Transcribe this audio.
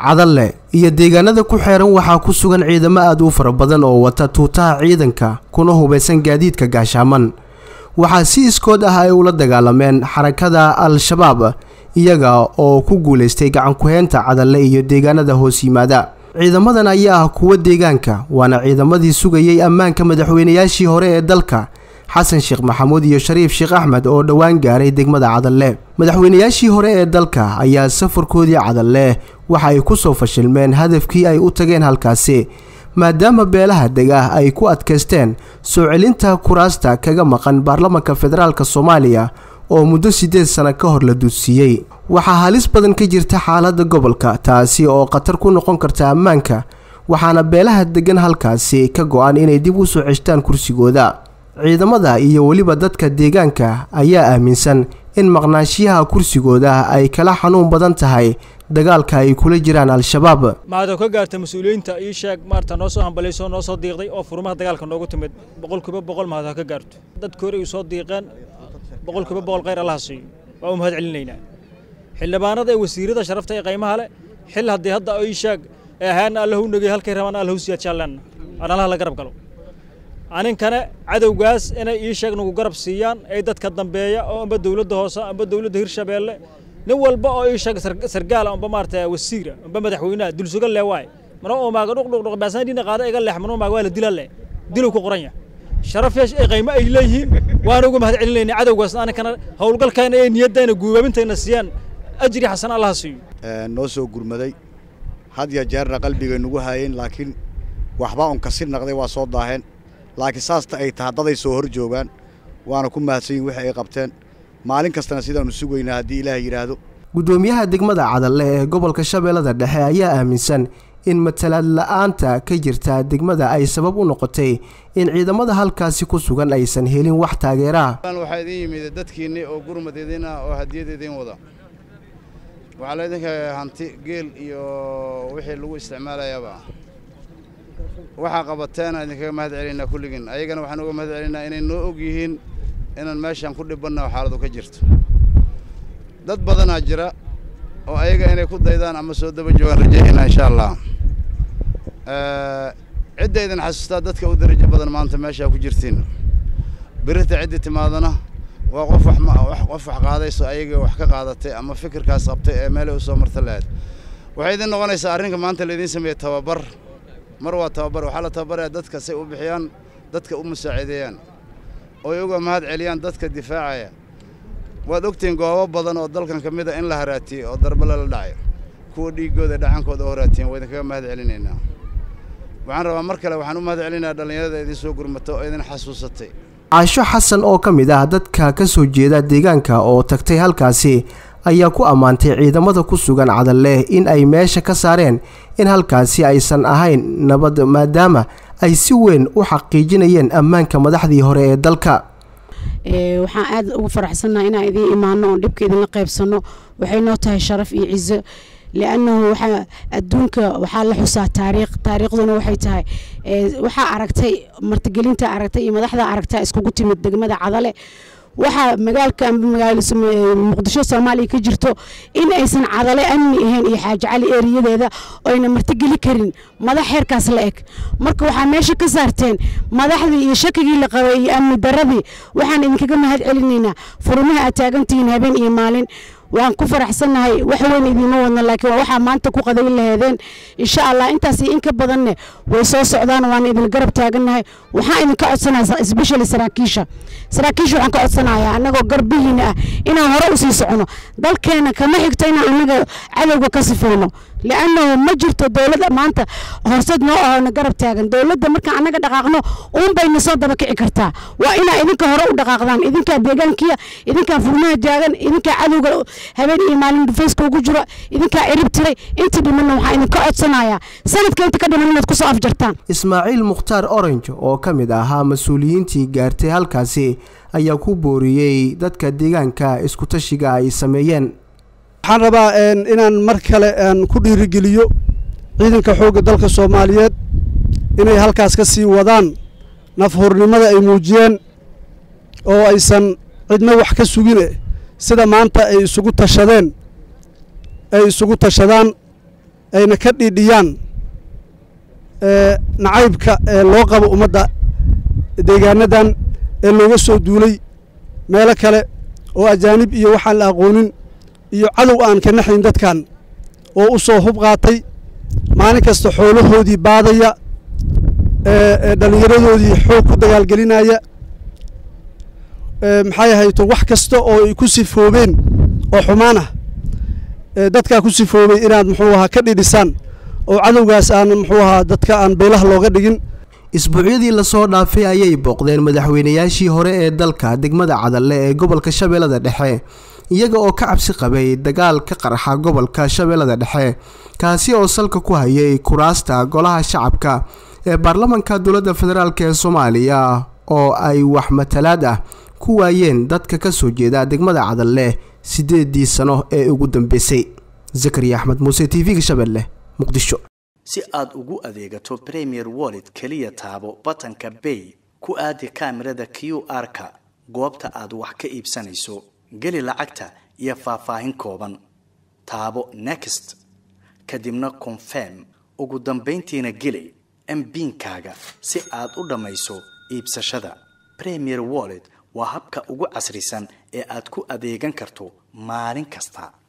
cadalle iyo deegaanada ku xeeran waxaa ku sugan ciidamo aada u fara badan oo wata tuutaha ciidanka kuna hubaysan gaadiidka gaashaaman waxaa si iskood ah ay ula dagaalameen xarakada al-shabaab iyaga oo ku guulaystay gacankuheynta cadalle iyo deegaanada hoos yimaada ciidamadan ayaa ah kuwa deegaanka waana ciidamadii sugayay ammaanka madaxweynayaashii hore ee dalka xasan sheekh maxamuud iyo shariif sheekh axmed oo dhowaan gaaray degmada cadalle madaxweynayaashii hore ee dalka ayaa safarkoodii cadalle waxa ay ku soo fashilmeen hadafkii ay u tageen halkaasi maadaama beelaha dega ay ku adkaysteen soo celinta kuraasta kaga maqan baarlamanka federaalk soomaaliya oo muddo siddeed sano ka hor la duudsiiyey waxaa halis badan ka jirta xaaladda gobolka taasi oo khatar ku noqon karta ammaanka waxaana beelaha degan halkaasi ka go-an inay dib u soo ceshtaan kursigooda ciidamada iyo weliba dadka deegaanka ayaa aaminsan in maqnaanshiyaha kursigooda ay kala xanuun badan tahay dagaalka ay kula jiraan al-shabaab mahadoo ka gaarta mas-uuliyiinta ii sheeg maarta noo soo hambalayso noo soo diiqday oo furmaha dagaalka noogu timid boqolkiiba boqol mahad ha ka gaarto dadka hore ay soo diiqeen boqolkiiba boqol khayr allaha siiyo waa u mahad celinaynaa xildhibaanada ee wasiirada sharafta ee qaymaha leh xil haddii hadda ii sheeg ee ahaana allahu nagey halkay rabaan allahu siyaad jaalleena aan allaha la garab galo aninkana cadowgaas inay ii sheeg nagu garab siiyaan ee dadka dambeeya oo amba dowladda hoose amba dowladda hirshabeelle nin walba oo ii sheeg sargaala amba maarata wasiira amba madaxweynaha dulsuga le waay mana omaaga dhuqdhuqdhuq baasaan dhiina qaada iga leex mana omaaga waa la dila le dilow ku qoran yahay sharaf yeesh ee qaymo ay leeyihiin waan ugu mahad celinaynaa cadowgaas aninkana howlgalkayna ee niyaddayna guubaabintayna siiyaan ajri xasan allaha siiyo noo soo gurmaday had ya jeerna qalbigay nagu haayeen laakiin waxbaa un kasir naqday waa soo daaheen laakiin saasta ay tahay daday soo hor joogaan waana ku mahadsan yihin wixii ay qabteen maalin kastana sidaannu sugaynaa haddii ilaah yidhaahdo guddoomiyaha degmada cadalle ee gobolka shabeellada dhexe ayaa aaminsan in matalaad la-aanta ka jirta degmada ay sabab u noqotay in ciidamada halkaasi ku sugan aysan helin wax taageeraah waxaa idin yimid dadkiinni oo gurmad idin ah oo hadiyad idin wada waxaa laydinka hanti geel iyo wixii lagu isticmaalayaaba waxaa qabateena idinkaga mahad celinaa kulligiin ayagana waxaan uga mahad celinaa inay noo og yihiin inaan meeshaan ku dhibanna oo xaaladu ka jirto dad badanaa jira oo ayaga inay ku daydaan ama soo daba joogaan rajaynaa insha allah cidda idin xasuustaa dadka u darajo badan maanta meeshaa ku jirtiin birita ciddii timaadana waa qof wax qof wax qaadayso ayaga wax ka qaadatay ama fikirkaas qabtay ee meelay u soo marta lahayd waxay idin noqonaysaa arrinka maanta laydiin sameeyey tababar mar waa tababar waxaa la tababaraya dadka say u bixiyaan dadka u musaacideeyaan ooy uga mahad celiyaan dadka difaacaya waad ogtihiin goobo badan oo dalkan ka mid a in la haraatiyey oo darbale la dhacay kuwa dhiiggooda dhacankooda u haraatiyen waa idinkaga mahad celinaynaa waxaan rabaa mar kale waxaan u mahad celinayaa dhallinyarada idin soo gurmata oo idin xasuusatay caasho xasan oo ka mid ah dadka ka soo jeeda deegaanka oo tagtay halkaasi ayaa ku ammaantay ciidamada ku sugan cadalle in ay meesha ka saareen in halkaasi aysan ahayn nabad maadaama ay si weyn u xaqiijinayeen ammaanka madaxdii hore ee dalka waxaan aad ugu faraxsannaha inaan idiin imaano oon dhibka idinla qaybsanno waxay noo tahay sharaf iyo cizo liannahu waxaa adduunka waxaa la xusaa taariikh taariikhduna waxay tahay waxaa aragtay martigelinta aragtay iyo madaxda aragtaa iskugu timid degmada cadale waxaa magaalka muqdisho soomaaliya ka jirto in aysan cadale amni ahayn iyo xaaji cali eeriyadeeda oyna martigeli karin madax heerkaas la eg marka waxaa meesha ka saarteen madaxdii iyo shakigii la qabay iyo amni daradii waxaan idinkaga mahad celinaynaa furmaha aad taagantihiin habeen iyo maalin waan ku faraxsannahay wax weyn idiima wadno laakiin waa waxaa maanta ku qadayn laheedeen insha allah intaas iyo in ka badanne way soo socdaan waan idin garab taagannahay waxaan idinka codsanaya especially saraakiisha saraakiisha waxaan ka codsanayaa annagoo garbihiina ah inaan hore usii socono dalkeena kama xigto inaan annaga cadowga ka sifeyno liannahu ma jirto dowladda maanta horseed noo ahona garab taagan dowladda markaan annaga dhaqaaqno uun bayna soo daba kici kartaa waa inaa idinka hore u dhaqaaqdaan idinkaa deegaankiya idinkaa furmaha taagan idinkaa cadowga habeen iyo maalin dhufayska ugu jiro idinkaa cirib tiray inta dhimanna waxaa idinka codsanayaa sanadka inta ka dhiman inaad kusoo afjartaan ismaaciil mukhtaar orange oo ka mid ahaa mas-uuliyiintii gaartay halkaasi ayaa ku booriyey dadka deegaanka iskutashiga ay sameeyeen waxaan rabaa inaan mar kale ku dhiirigeliyo ciidanka xoogga dalka soomaaliyeed inay halkaas ka sii wadaan nafhurnimada ay muujiyeen oo aysan cidna wax ka sugine sida maanta ay isugu tashadeen ay isugu tashadaan ayna ka dhiidhiyaan nacaybka ee loo qabo ummadda deegaanadan ee looga soo duulay meelo kale oo ajaanib iyo waxaan la aqoonin iyo cadow aan ka naxayn dadkan oo u soo hub qaatay maalin kasta xoolahoodii baadaya edhallinyaradoodii xoog ku dagaalgelinaya maxay ahayto wax kasta oo ay ku sifoobeen oo xumaan ah dadkaa ku sifoobay inaad muxuu ahaa ka dhidhisaan oo cadowgaas aan muxuu ahaa dadka aan beelaha looga dhigin isbuucyadii lasoo dhaafay ayay booqdeen madaxweynayaashii hore ee dalka degmada cadalle ee gobolka shabeellada dhexe iyaga oo ka cabsi qabay dagaal ka qarxa gobolka shabeellada dhexe kaasi oo salka ku hayay kuraasta golaha shacabka ee baarlamanka dowladda federaalk ee soomaaliya oo ay wax matalaad ah ku waayeen dadka ka soo jeeda degmada cadalle siddeedii sano ee ugu dambeysay zakariya axmed muuse t v-ga shabeelle muqdisho si aad ugu adeegato premier wallet keliya taabo batanka bay ku aadi kaamirada q r-ka goobta aad wax ka iibsanayso geli lacagta iyo faahfaahin kooban taabo next kadibna confirm ugu dambayntiina geli mbiinkaaga si aad u dhammayso iibsashada premier wallet waa habka ugu casrisan ee aad ku adeegan karto maalin kasta